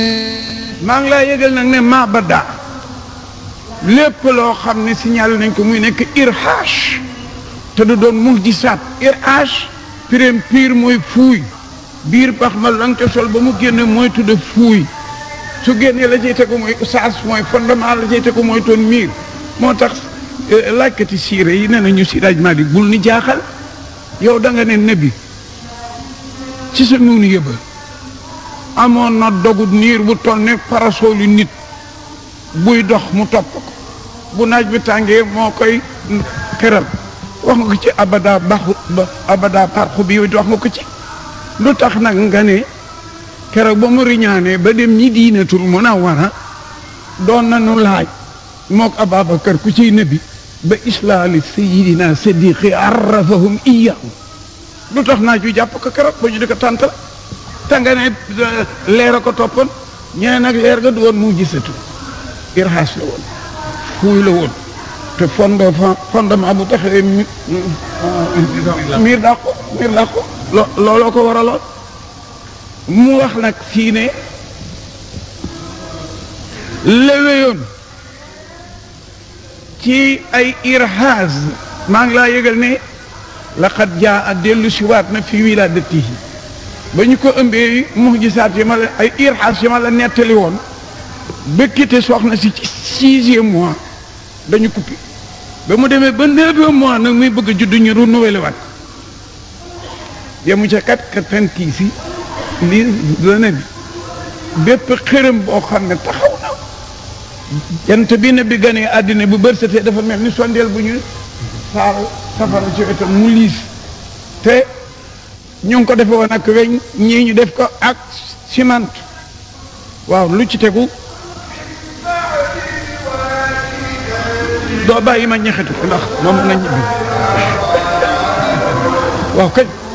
maa ngi laa yëgal nag ne mabada lépp loo xam ne signalé nañ ko muy nekk irhaash te du doon muhjisaat irhaash pireem piir mooy fuuy biir bax ma lang ca sol ba mu génne mooy tudde fuuy su génnee la cay tegu mooy usaas mooy fondement la cay tegu mooy toon miir moo tax laajkati siire yi nee na ñu sidaaj maa di bul ni jaaxal yow da nga ne nebi ci sa nuunu yëba amoon na dogut niir bu toll ne parasolu nit buy dox mu topp ko bu naaj bi tàngee moo koy xeral wax nga ko ci abada baxu ba abada parxu bi wax nga ko ci lu tax nag nga ne keroog ba mu riñaanee ba dem ñi diinatul mun a wara doon nañu laaj mook Ababacar ku ciy nebi ba islaali sayidina sadiqi arrafahum iyahu lu tax naaj wi jàpp ko keroog ba ñu di ko tàntal te nga ne leer a ko toppoon ñeneen nag leer ga du woon mu gisatu irhaas la woon fuuy la woon te fondo fondement bu taxee mi miir daa ko miir daa ko looloo ko waraloon mu wax nag fii ne léwéyoon ci ay irhaas maa ngi laa yëgal ne laqad jaa a dellu si waat na fi wilaadatihi ba ñu ko ëmbee muhjisaat yi ma la ay irhaas yi ma la nettali woon bëkkite soxna si ci sixième mois dañu coupé ba mu demee ba neuvième mois nag muy bëgg a judd ñu renouvelé waat yemu ca kat ka tantii si lii dana bi bépp xërëm boo xam ne taxaw na jant bi ne bi ganee àddina bu bërsatee dafa mel ni sondeel bu ñu saal safara ci wetam mu liis te ñu ngi ko defe woon ak weñ ñii ñu def ko ak ciment waaw lu ci tegu doo bàyyi ma ñaxetu ko ndax moom mën na ñibbi waaw kañ